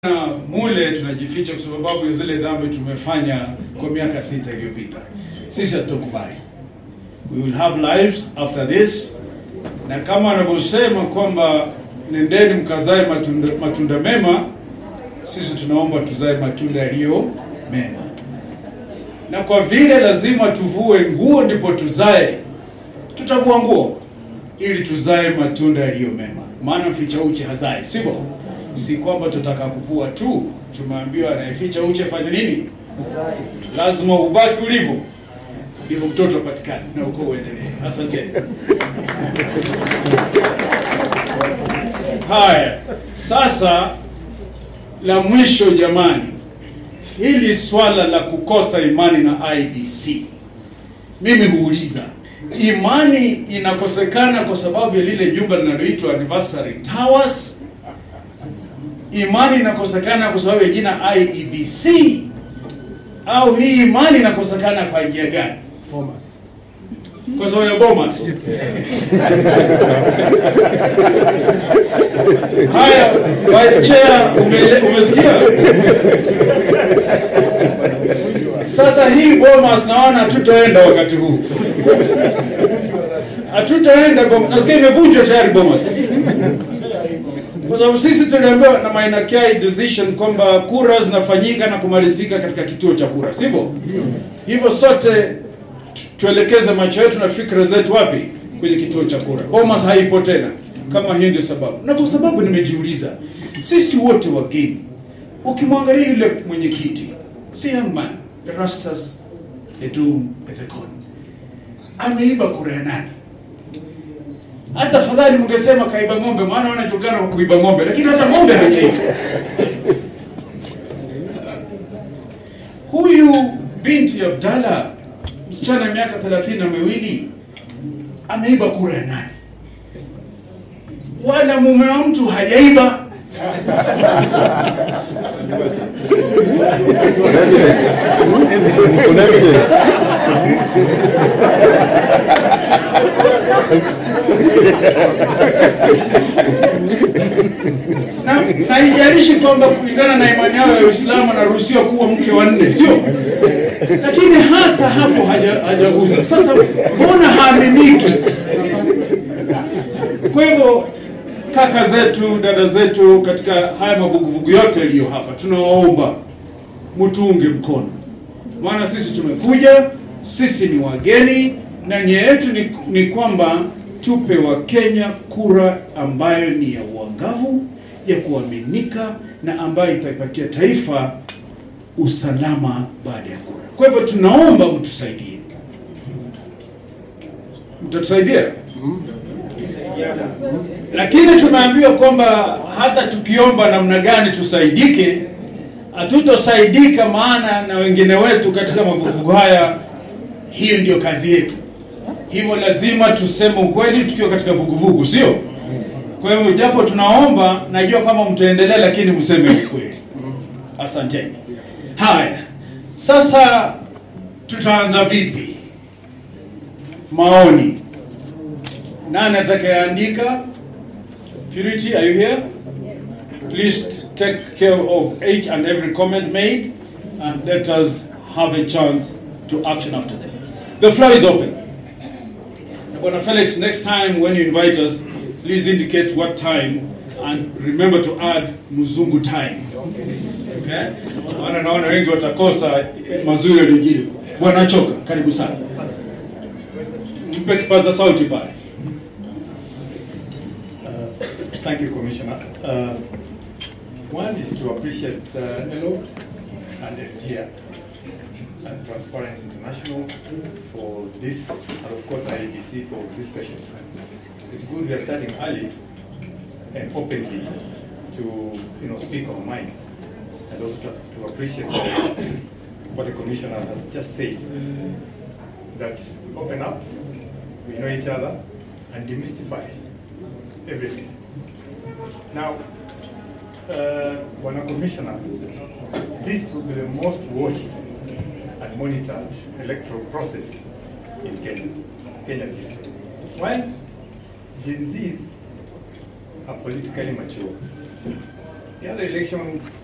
Na mule tunajificha kwa sababu ya zile dhambi tumefanya kwa miaka sita iliyopita. Sisi hatukubali. We will have lives after this, na kama anavyosema kwamba nendeni mkazae matunda, matunda mema, sisi tunaomba tuzae matunda yaliyo mema, na kwa vile lazima tuvue nguo ndipo tuzae, tutavua nguo ili tuzae matunda yaliyo mema, maana mficha uchi hazai, sivyo? Si kwamba tutaka kuvua tu, tumeambiwa anayeficha uchi afanye nini? Lazima ubaki ulivyo, ndivyo mtoto apatikane na uko uendelee. Asante. Haya, sasa la mwisho, jamani, hili swala la kukosa imani na IBC, mimi huuliza imani inakosekana kwa sababu ya lile jumba linaloitwa Anniversary Towers? Imani inakosekana kwa sababu ya jina IEBC? Au hii imani inakosekana kwa njia gani? Kwa sababu ya Bomas. Haya, Vice Chair, umele- umesikia? Sasa hii Bomas naona hatutaenda wakati huu, hatutaenda Bomas. Nasikia imevunjwa tayari Bomas, kwa sababu sisi tuliambiwa na Maina Kiai decision kwamba kura zinafanyika na kumalizika katika kituo cha kura, sivyo? Hivyo sote tu- tuelekeze macho yetu na fikra zetu wapi? Kwenye kituo cha kura. Bomas haipo tena, kama hii ndio sababu. Na kwa sababu nimejiuliza, sisi wote wageni, ukimwangalia yule mwenyekiti, si young man, Erastus Edum Ethekon, ameiba kura ya nani? Hata afadhali mngesema kaiba ng'ombe, maana wanajulikana kwa kuiba ng'ombe, lakini hata ng'ombe hajaiba. Huyu binti Abdalla, msichana wa miaka thelathini na miwili, ameiba kura ya nani? Wala mume wa mtu hajaiba. Kuna evidence. na na haijalishi kwamba kulingana na imani yao ya Uislamu anaruhusiwa kuwa mke wa nne, sio? Lakini hata hapo haja- hajaguza. Sasa mbona haaminiki? Kwa hivyo kaka zetu, dada zetu, katika haya mavuguvugu yote yaliyo hapa, tunawaomba mtuunge mkono, maana sisi tumekuja, sisi ni wageni, na nia yetu ni, ni kwamba tupe Wakenya kura ambayo ni ya uangavu, ya kuaminika na ambayo itaipatia taifa usalama baada ya kura. Kwa hivyo tunaomba mtusaidie, mtatusaidia lakini tumeambiwa kwamba hata tukiomba namna gani tusaidike, hatutosaidika, maana na wengine wetu katika mavuguvugu haya, hiyo ndio kazi yetu. Hivyo lazima tuseme ukweli tukiwa katika vuguvugu, sio? Kwa hivyo japo tunaomba, najua kama mtaendelea, lakini mseme ukweli. Asanteni. Haya, sasa tutaanza vipi? Maoni. Nani atakayeandika? Purity, are you here? Please t- take care of each and every comment made and let us have a chance to action after that. The floor is open. Bwana Felix, next time when you invite us, please indicate what time and remember to add Muzungu time. Okay? Maana naona wengi watakosa mazuri yaliyojiri. Bwana Choka, karibu sana. Mpe kipaza sauti pale. Thank you, Commissioner. Uh, One is to appreciate uh, ELO and FGIA and Transparency International for this, and of course IABC for this session. It's good we are starting early and openly to, you know, speak our minds and also to to appreciate uh, what the Commissioner has just said, that we open up, we know each other, and demystify everything. Now, uh, Bwana Commissioner, this will be the most watched and monitored electoral process in Kenya, Kenya's history. Why? Gen Zs are politically mature. The other elections